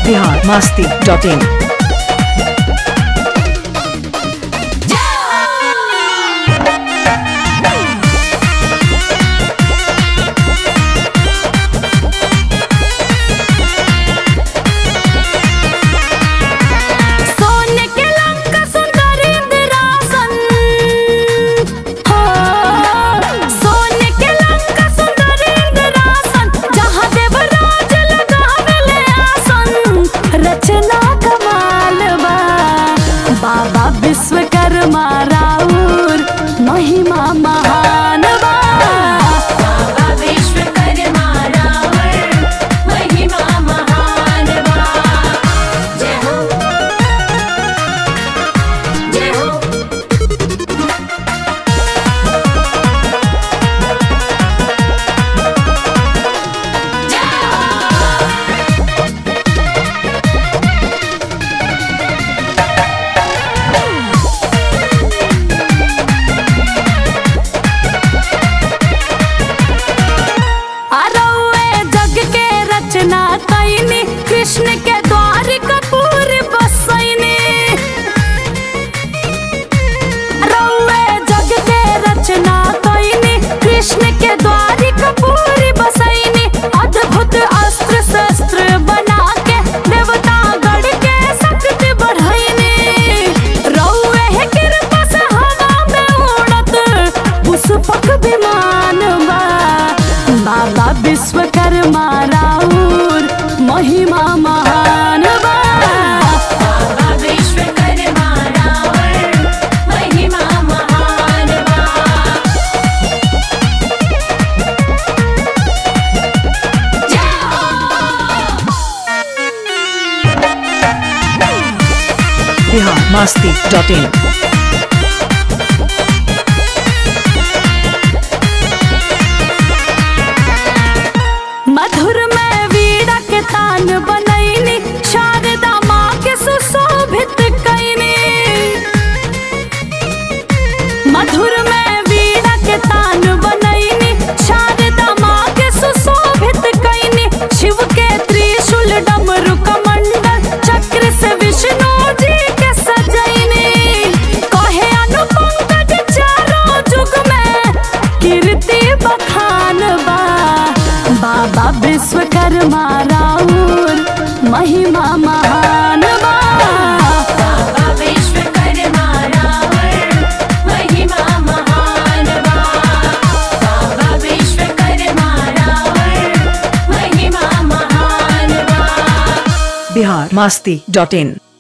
Bihar Masti dot in सोने के लंका सुंदर इंद्रासन हो सोने के लंका सुंदर इंद्रासन जहाँ देवराज लगावेले आसन रचना कमाल बा बाबा विश्वकर्मा राउर महिमा महान बा बाबा विश्वकर्मा रावण महिमा महान बा जय हो जय हो अरौए जग के रचना कैनी कृष्ण के द्वार कपूर बसैनी अरौए जग के रचना कैनी कृष्ण के द्वार कपूर बसैनी अद्भुत अस्त्र शस्त्र बना के देवता गढ़ के शक्ति बढ़ैनी रौए है कृपा से हवा में उड़त पुष्पक विमान बा बाबा विश्वकर्मा राउर महिमा महान बा बाबा विश्वकर्मा रावण महिमा महान बा जय हो बिहार मस्ती डॉट इन मधुर में वीड़ा के तान बनैनी शारदा माँ के सुशोभित कैनी मधुर में वीड़ा के तान बनैनी शारदा माँ के सुशोभित कैनी शिव के त्रिशूल डमरू कमंडल चक्र से विष्णु जी के सजैनी कहे अनुपंकज चारों जुग में कीर्ति बखान बा बाबा विश्वकर्मा राउर महिमा महान बा बाबा विश्वकर्मा रावण महिमा महान बा बाबा विश्वकर्मा रावण महिमा महान बा बिहार मस्ती डॉट इन